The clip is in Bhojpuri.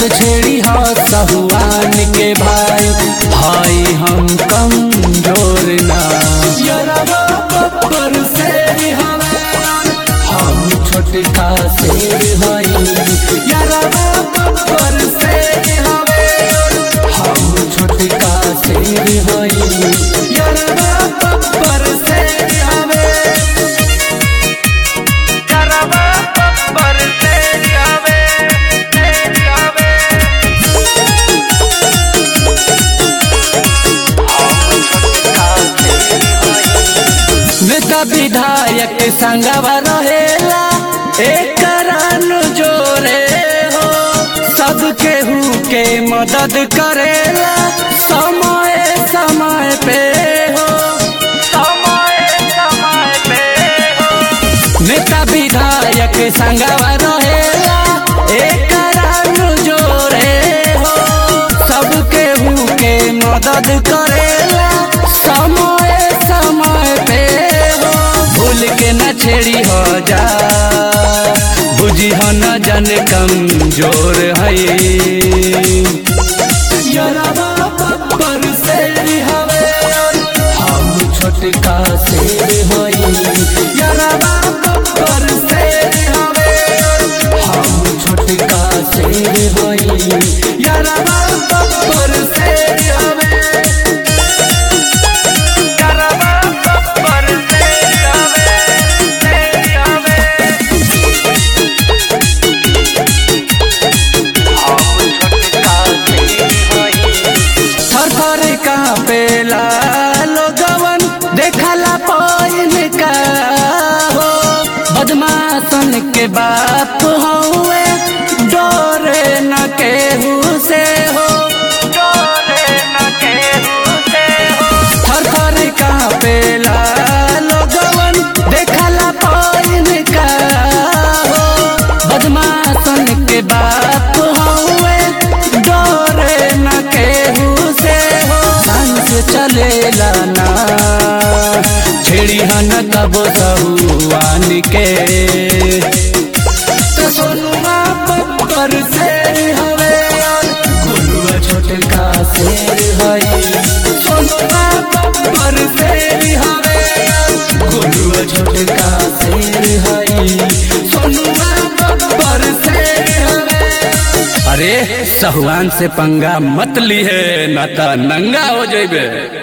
मत छेड़ी हो सहुआन के भाई भाई हम कमजोर ना यरवा बब्बर से हमें हम छोटका शेर हई यरवा बब्बर से हमें हम छोटका शेर हई यरवा बब्बर से हमें करवा बब्बर से आवे से आवे नेता विधायक संगवा रहेला एक जोरे हो सब केहू के मदद करेला समय समय पे हो समय समय पे हो नेता विधायक संगवा रहेला एक जोरे हो सब केहू के मदद करेला समय समय पे हो भूल के न छेड़ी हो जा बुझी हो न जन कमजोर है यरवा बब्बर से हवे हम छोटका शेर हई यरवा बब्बर से हवे हम छोटका शेर हई यरवा बब्बर से हवे करवा बब्बर से आवे से आवे हम छोटका शेर हई थर थर कापेला लोगवन देखला पाइन का हो बदमाशन के बाप हौवे डोरे न केहू से हो डोरे न केहू से हो थर थर कापेला लोगवन देखला पाइन का हो बदमाशन के बाप हौवे डोरे न केहू से हो ढंग से चलेला ना छेड़ी हन तब सहुआन के तो सोनुआ बब्बर से हवे गुलुआ छोटका शेर हई सोनुआ बब्बर से हवे गुलुआ छोटका शेर हई सोनुआ बब्बर से हवे अरे सहुआन से पंगा मत ली है ना तो नंगा हो जेबे